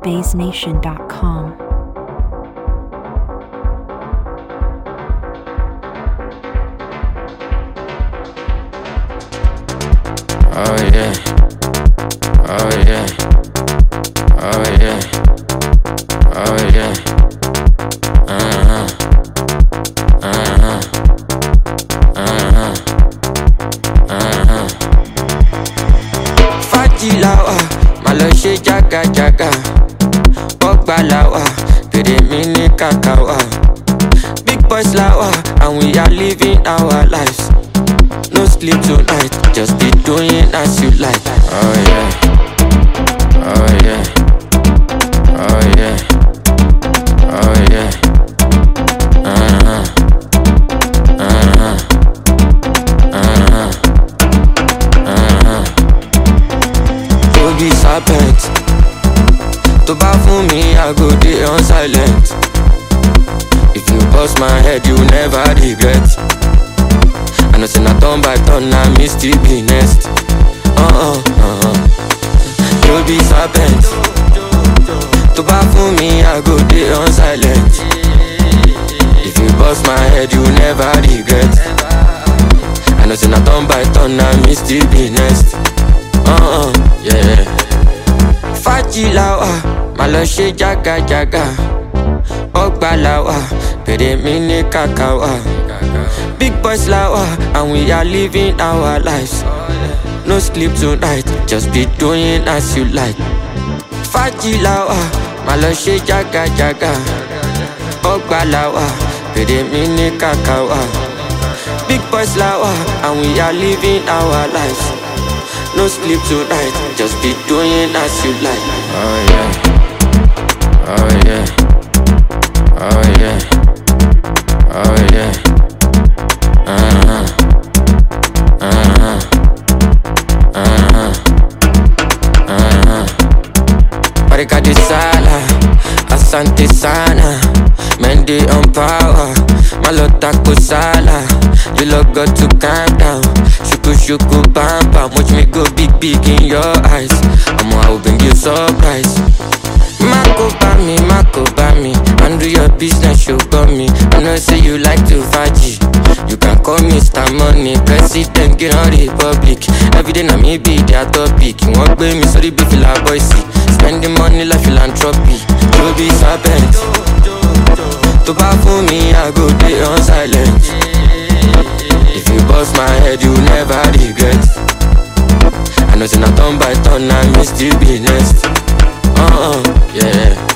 spacenation.com. Oh yeah. Oh yeah. Oh yeah. Oh yeah. Uh-huh. Uh-huh. Uh-huh. Uh-huh. Fájì làwà, má lọ ṣe jágajàga. Bọ́gbà làwà, pèrè mi ní kàkà wà. Big boys làwà, and we are living our lives. No sleep tonight, just be doing as you like. Oh yeah. Oh yeah. Oh yeah. Oh yeah. Uh-huh. Uh-huh. Uh-huh. Uh-huh. To be serpent. To bá fún mi, I go dey on silent. If you bust my head, you never regret. I know say na turn by turn, na me still be next. Uh-uh, uh-uh. You be serpent. To bá fún mi, I go dey on silent. If you bust my head, you never regret. I know say na turn by turn, na me still be next. Uh-uh, yeah. Fájì làwà, má lọ ṣe jágajàga. Ọgbà làwà, pèrè mi ní kàkà wà. Big boys làwà, and we are living our lives. No sleep tonight, just be doing as you like. Fájì làwà, má lọ ṣe jágajàga. Ọgbà làwà, pèrè mi ní kàkà wà. Big boys làwà, and we are living our lives. No sleep tonight, just be doing as you like. Oh yeah. Oh yeah. Oh yeah. Oh yeah. Uh-huh. Uh-huh. Uh-huh. Uh-huh. Barika de sala, asante sana. Men they on power, malota kusala. You look got to calm down. Shuku shuku bam bam, watch me go big big in your eyes. I'm I will bring you surprise. Mako bami, Mako bami. Handle your business, you got me. I know say you like to faji. You can call me Mr. Money, President, get on Republic. Every day na me be their topic. Wọ́n gbé mi sórí bí fìlà bọ́ìsì. Spending money like philanthropy. You be serpent. Tó bá fún mi, I go dey on silent. If you bust my head, you never regret. I know say na turn by turn, na me still be next. Uh-uh, yeah.